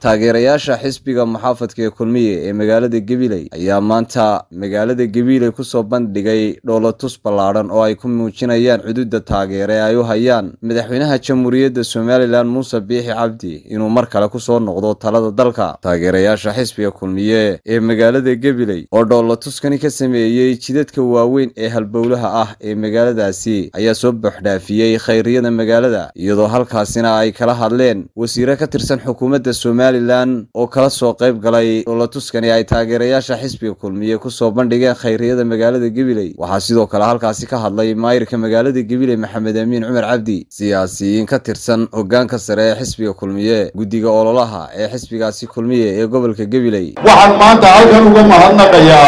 taageerayaasha xisbiga muxaafadka ee kulmiye ee magaalada gabiley ayaa maanta magaalada gabiley kusoo bandhigay dhoolatus ballaadhan oo ay ku muujinayaan xuduudda taageere ay u hayaan madaxweynaha jamhuuriyadda somalilan muuse biixi cabdi inuu mar kale kusoo noqdo talada dalka taageerayaasha xisbiga kulmiye ee magaalada gabiley oo dhoolatuskani ka sameeyey jidadka waaweyn ee halbowlaha ah ee magaaladaasi ayaa soo buuxdhaafiyey khayriyada magaalada iyadoo halkaasina ay kala hadleen wasiire ka tirsan xukuumadda somalilan oo kala soo qayb galay dhoolatuskani ay taageerayaasha xisbiga kulmiye kusoo bandhigeen khayriyada magaalada gabiley waxaa sidoo kale halkaasi ka hadlay maayirka magaalada gabiley maxamed amiin cumar cabdi siyaasiyiin ka tirsan hogaanka sare ee xisbiga kulmiye guddiga ololaha ee xisbigaasi kulmiye ee gobolka gabiley waxaan maanta halkan uga mahadnaqayaa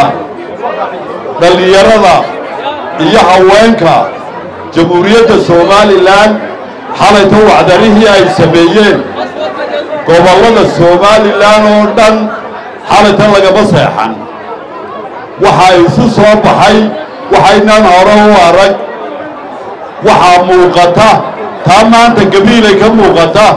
dhallinyarada iyo haweenka jamhuuriyadda somalilan xalayta wacdarihii ay sameeyeen gobollada somalilan oo dhan xalayta lagama seexan waxaa isu soo baxay waxaynaan hore u arag waxaa muuqata taa maanta gabiilay ka muuqata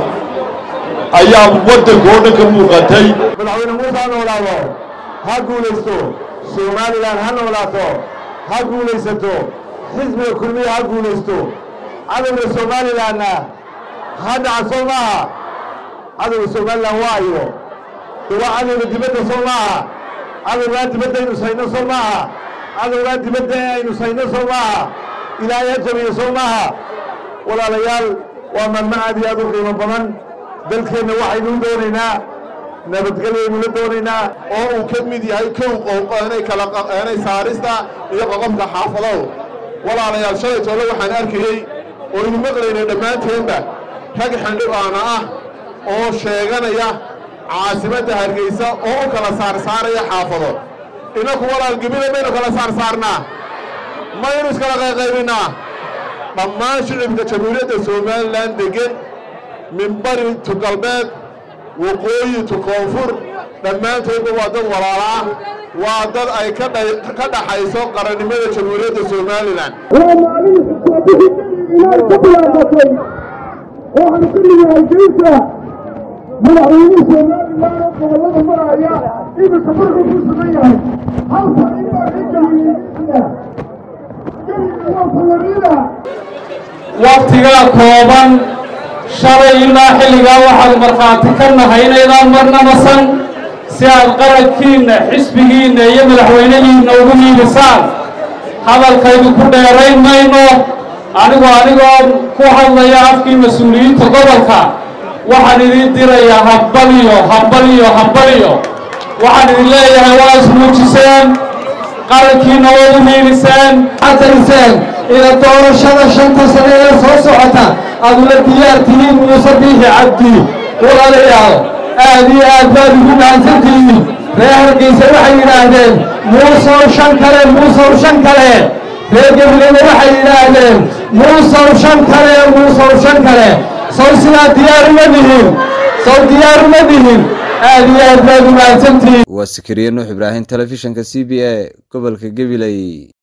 ayaa waddankao dhan ka muuqatay madaxweyne muuse ha noolaado ha guulaysto somalilan ha noolaato ha guulaysato xisbiga kulmiya ha guulaysto cadowga somalilanna ha dhaca soo maaha cadowga somalilan waayo de waa cadowga dibadda soo maaha cadowgaa dibadda aynu sayno soo maaha cadowgaa dibadda aynu sayno soo maaha ilaahay ha jabiyo soo maaha walaalayaal waa maalmo aad iyo aad u qiimo badan dalkeenna waxaynu u doonaynaa nabadgelyaynu la doonaynaa oo uu ka mid yahay kow qowqoonay kala qaqeenay saarista iyo qoqobka xaafadow walaalayaal shalay toole waxaan arkayey oo inu maqlaynay dhammaanteenba rag xildhibaana ah oo sheeganaya caasimadda hargeysa oo u kala saarsaaraya xaafado innaku walaal gebile maynu kala saarsaarnaa maynu iskala qayqaybinnaa dhammaan shicibka jamhuuriyadda somalilan deggen min bari tu galbeed waqooyi tu koonfur dhammaantoodba waa dad walaala ah waa dad ay ka dhaxayso qarannimada jamhuuriyadda somalilan waa maalin xukuumadihii inay ka bilaabatay oo aan xilliga hargeysa madaxweynihii somalilan oo gobollada maraya iminka markuu ku sugan yahay hal fariin baa ka geliyey gebiga waa falarida wakhtigaa kooban shalay ilaa xilligaa waxaad markhaati ka nahay inaydaan marna nasan si aad qarankiinna xisbigiinna iyo madaxweynihiinna ugu hiibisaan hadalkaydu ku dheerayn mayno anigu anigoo ku hadlaya afkii mas-uuliyiinta gobolka waxaan idin dirayaa hambaliyo hambaliyo hambaliyo waxaan idin leeyahay waa ismuujiseen qarankiinna waad u hiibiseen xatariseen ina doorashada shanta sane ee soo socota aad ula diyaar tihiin muuse biixi cabdi walaalayaal aad iyo aad baad ugu mahadsantihiin reer hargeysa waxay yidhaahdeen muusow shan kale muusow shan kale reer gabileyna waxay yidhaahdeen muusow shan kale muusow shan kale sow sidaa diyaar uma dihin sow diyaar uma dihin aad iyo aad baad u mahadsantihiin waa sikiriye nuux ibraahim telefishinka c b a gobolka gabiley